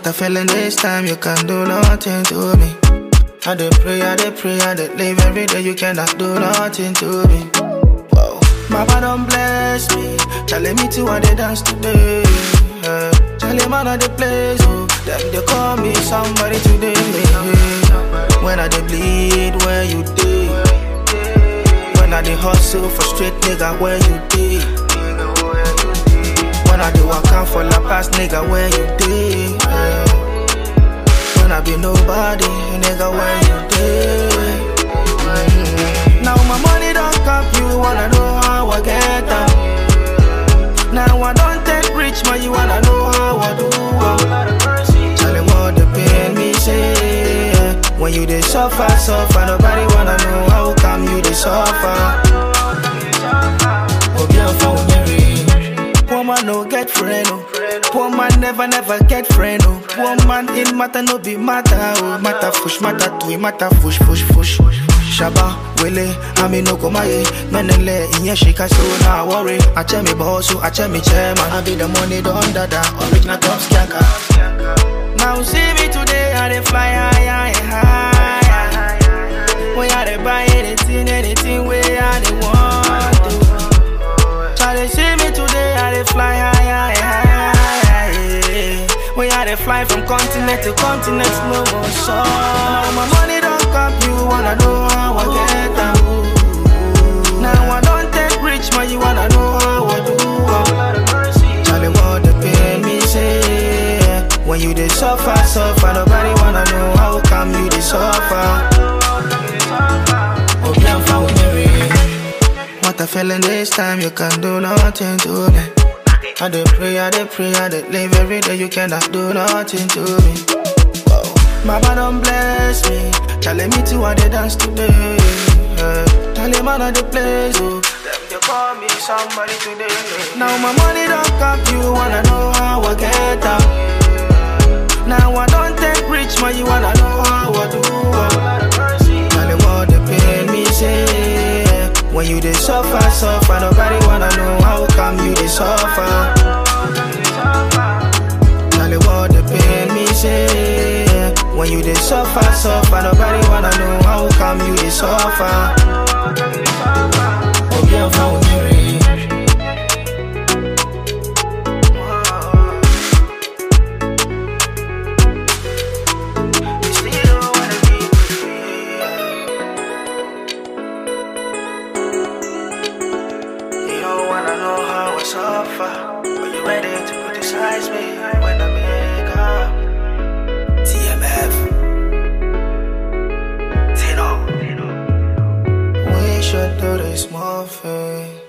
What I feeling this time, you can do nothing to me. I dey pray, I dey pray, I dey live every day, you cannot do nothing to me. Whoa. Mama don't bless me, telling me to I dey dance today. Uh, Charlie man I dey place, oh, them they call me somebody today. When I dey bleed, where you dey? When I dey hustle for straight nigga, where you dey? When I dey walk out for la past nigga, where you dey? Uh, when I be nobody, nigga, where you dey? Mm. Now my money don't come, you wanna know how I get them. Now I don't take rich, man, you wanna know how I do am. Charlie, what the pain me say? When you dey suffer, suffer, nobody wanna know how come you dey suffer. Obi and phone Poor man no get friend, oh. Poor man never, never get friend, oh. Poor man in matter no be matter, oh. Matter fush, matter tui, matter fush, fush, fush. Shaba, wele, ami no komaye Menele, inye shika so na worry Ache me boss, ache me chairman I be the money don dada, original top skanker Now see me today, I dey fly high, high, high When I dey buy anything, anything where I dey want to Charlie see me today, I dey fly high, high, high. When I dey fly from continent to continent, no more so. Now my money don't come, you wanna know how I get them. Now I don't take rich, man, you wanna know how I do am. Charlie, what the pain me say? When you dey suffer, suffer, nobody wanna know how come you dey suffer. Obi and found What I feeling this time, you can do nothing to me. I dey pray, I dey pray, I dey live every day, you cannot do nothing to me. Whoa. Mama don't bless me, telling me to I dey dance today. Uh, Charlie man I dey place, oh. Them they call me somebody today. Now my money don't come, you wanna know how I get them. Now I don't take rich, man, you wanna know how I do am. Charlie, what the pain me say? When you dey suffer, suffer, nobody wanna know how come you dey suffer. Charlie, what the pain me say? When you dey suffer, suffer, nobody wanna know how come you dey suffer. Obi and found You don't wanna know how I suffer. Are you ready to criticize me when I make up? TMF. Tino. We should do this more thing.